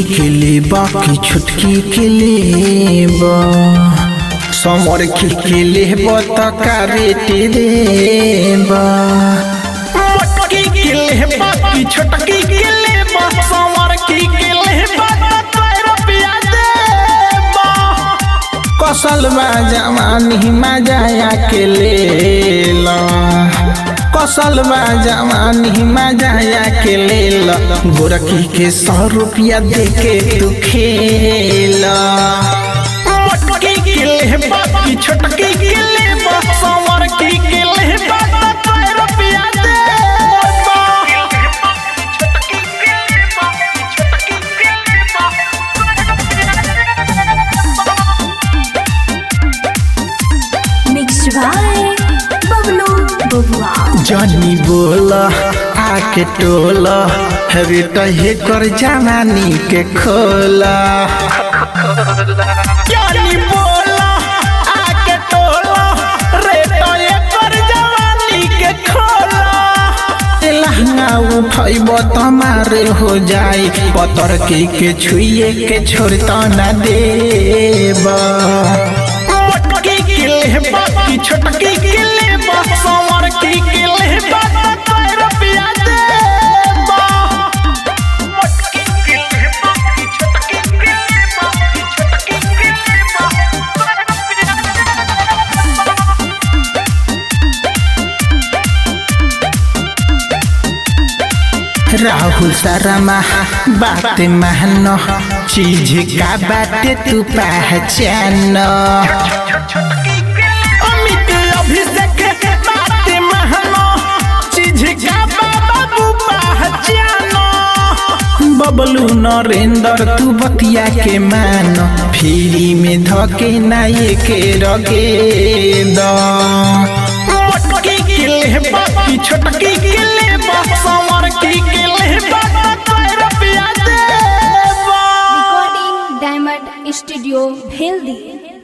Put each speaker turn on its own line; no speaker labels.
के लेबा की छुटकी के लेबा समर की के लेबा त का रेट देबा मटकी के लेबा की छुटकी के लेबा समर की के लेबा त का रुपया देबा कसल बा जवानी मजाया के लेला कसल बा जवानी मजाया के लेला गोरकी के सौ रुपया दे के तू खेला मटकी के लेबा की छोटकी के लेबा समर की के लेबा त कई रुपया देबा
Mixed by Bablu Babua.
जानी बोला आके टोला हवे कहे कर जवानी के खोला जानी बोला आके टोला रे तो ये कर जवानी के खोला लहंगा उठैब तमारे हो जाई पतर के के छुइए के छोड़ता न देबा मटकी के लेबा की छोटकी के लेबा समर की के लेबा त कई रुपया देबा मटकी के लेबा की छोटकी के लेबा की छोटकी के लेबा राहुल शर्मा बात मानो चीज का बात तू पहचान अमित अभिषेक बात मानो चीज का बाबू पहचानो बबलू नरेंद्र तू बतिया के मानो फ्री में धके नाये के रगे द मटकी के लेबा की छोटकी के लेबा समर की के लेबा त कई रुपया देबा
Recording Diamond Studio, Bheldi.